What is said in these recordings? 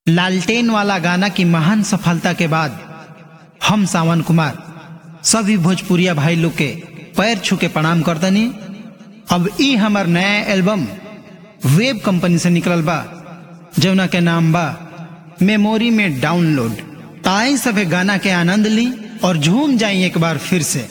लालटेन वाला गाना की महान सफलता के बाद हम सावन कुमार सभी भोजपुरिया भाई लोग के पैर छू के प्रणाम करतनी अब ई हमार नया एल्बम वेब कंपनी से निकलल बा जौना के नाम बा मेमोरी में डाउनलोड ताई सभे गाना के आनंद ली और झूम जाई एक बार फिर से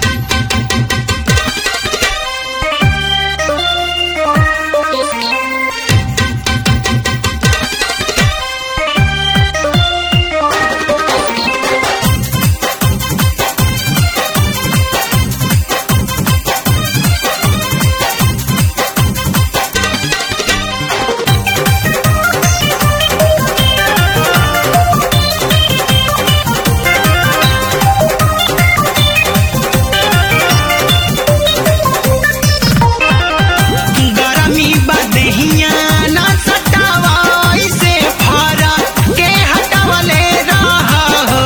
गरमी बदहिया ना सटावा ऐसे फरा के हटावले रहा हो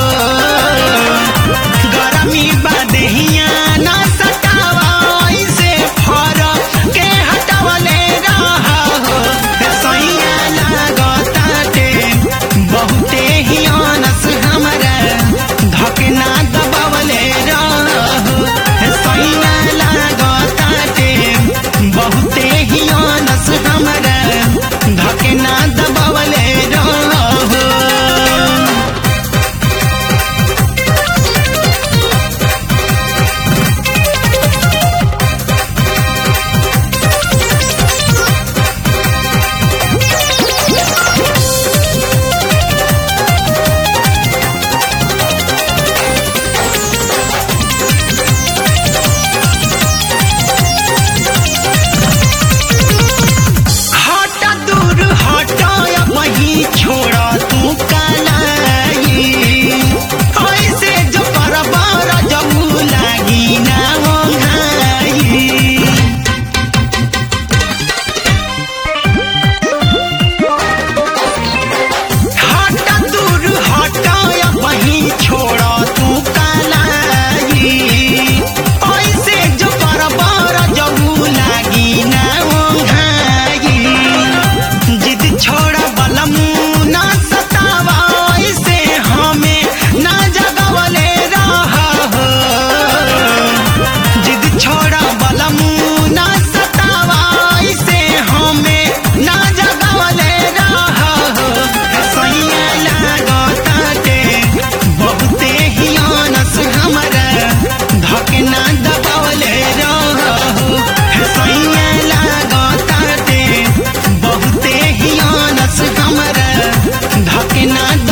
गरमी बदहिया ना सटावा ऐसे फरा के हटावले रहा हो सैया लागताटे बहुते ही अनस हमरा धकना दबावले रहो सैया लागताटे बहुते ही अनस हमरा धकना दबावले रहो हटा दूर हटा वही छोड़ा तू कलाई ऐसे जो परबार जमू लागी ना हो घाई हटा दूर हटा वही छोड़ा तू कलाई ऐसे जो परबार जमू लागी ना हो घाई जिद छोड़ा बलमू ना सतावा ऐसे हमें ना जगवले रहा हो जिद छोड़ा बलमू ना सतावा ऐसे हमें ना जगवले रहा हो सैया लागताटे बहुते ही अनस हमरा धकना दबावले रहो सैया लागताटे बहुते ही अनस हमरा धकना